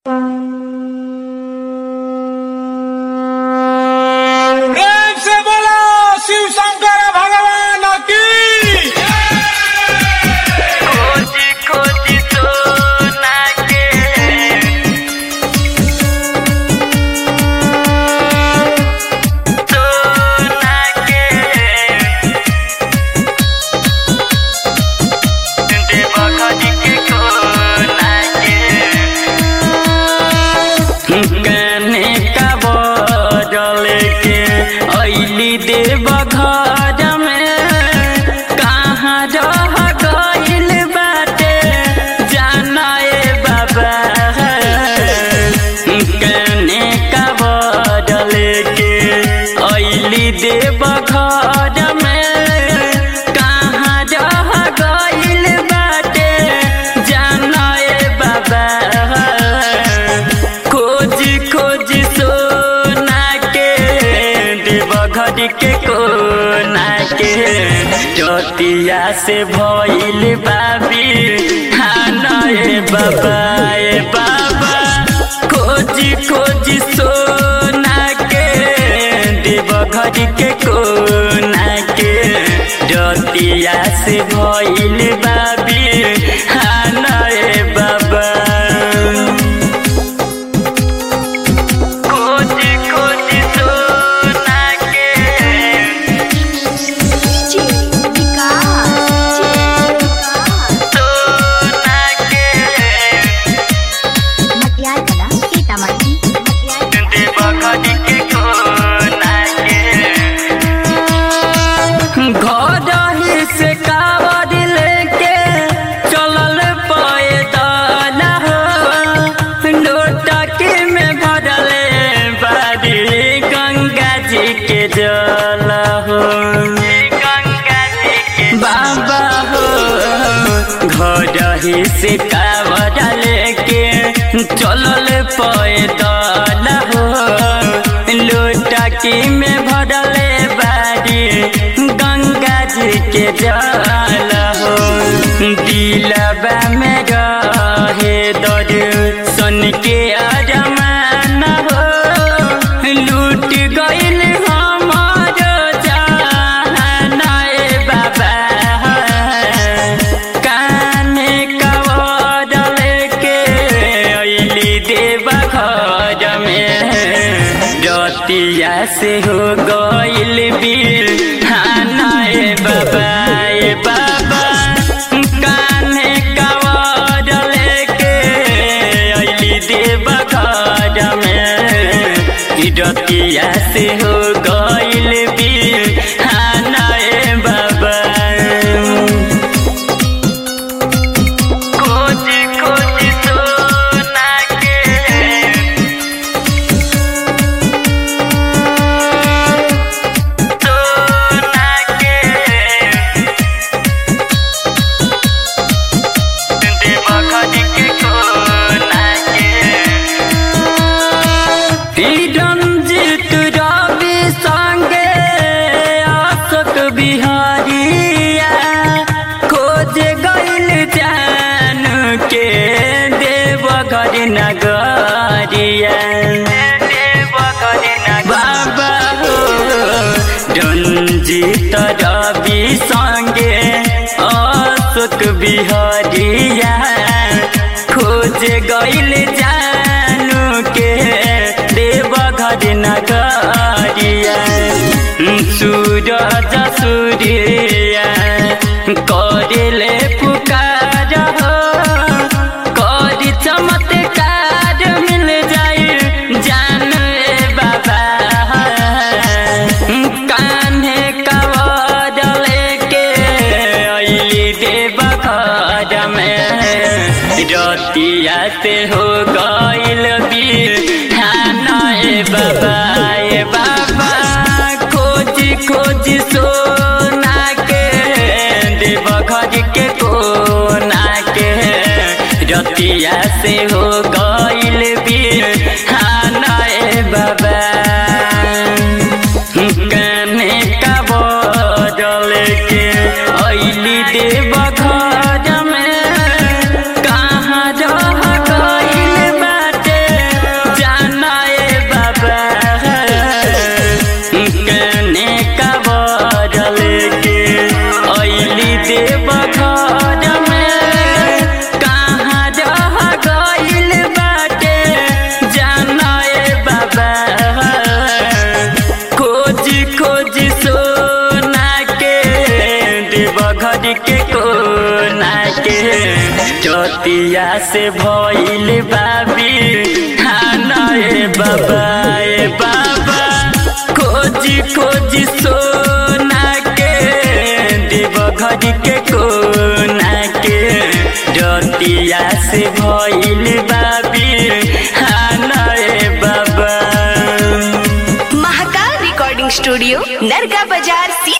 प्रेम से बोलो शिव शंकर भगवान की खोजी खोजी सोना के सोना के देव खोजी के खोना के कने का बदल के अली देव घर में कहाँ रह गइल बाटे जाना ए बाबा कने का बदल के अली देव घर में कहाँ रह गइल बाटे जाना ए बाबा खोज खोज सोना के देव घर के कोना के चतिया से भइल बाबी खाना ए बाबा ए बाबा खोज खोज सोना के देव घर के कोना के चतिया से भइल बाबी खाना ए बाबा खोजी खोजी सोना के सोना के देव खड़ी के कोना के घर ही से कावड़ लेके चलल पैदल हो लोटकी में भरले बारी गंगा जी के जल हो गंगा जी के बाबा हो घर ही से कावड़ लेके चलल पैदल हो लोटकी में भरले बारी गंगा जी के जल हो दिलबा में रहे दर सन के अरमान हो लूट गइल हमार जान ए बाबा काने कवडल के अइली देव घर में रतिया से हो गइल बीर खाना ए बाबा ए बाबा काने कवडल के अइली देव घर में रतिया से हो गइल बीर खाना ए बाबा खोजी खोजी सोना के सोना के देव खड़ी के कोना के रंजित रवि संगे अशोक बिहारिया खोज गइल जान के देवघर नगरिया बाबा हो रंजित रवि संगे अशोक बिहारिया खोज गइल जानू के देवघर नगरिया सूरज सूर्या करिले पुकार हो करी चमत्कार मिल जाई जान ए बाबा कान्हे कवडल के अइली देव घर में रतिया से हो गइल बीर खाना ए बाबा ए बाबा खोजी खोजी सोना के देव घर के कोना के रतिया से हो गइल बीर खाना ए बाबा काने का बदल के अइली देव घर में कहाँ रह गइल बाटे के चतिया से भइल बाबी खाना ए बाबा ए बाबा खोजी खोजी सोना के देव घर के कोना के जतिया से भइल बाबी खाना ए बाबा महाकाल रिकॉर्डिंग स्टूडियो नरगा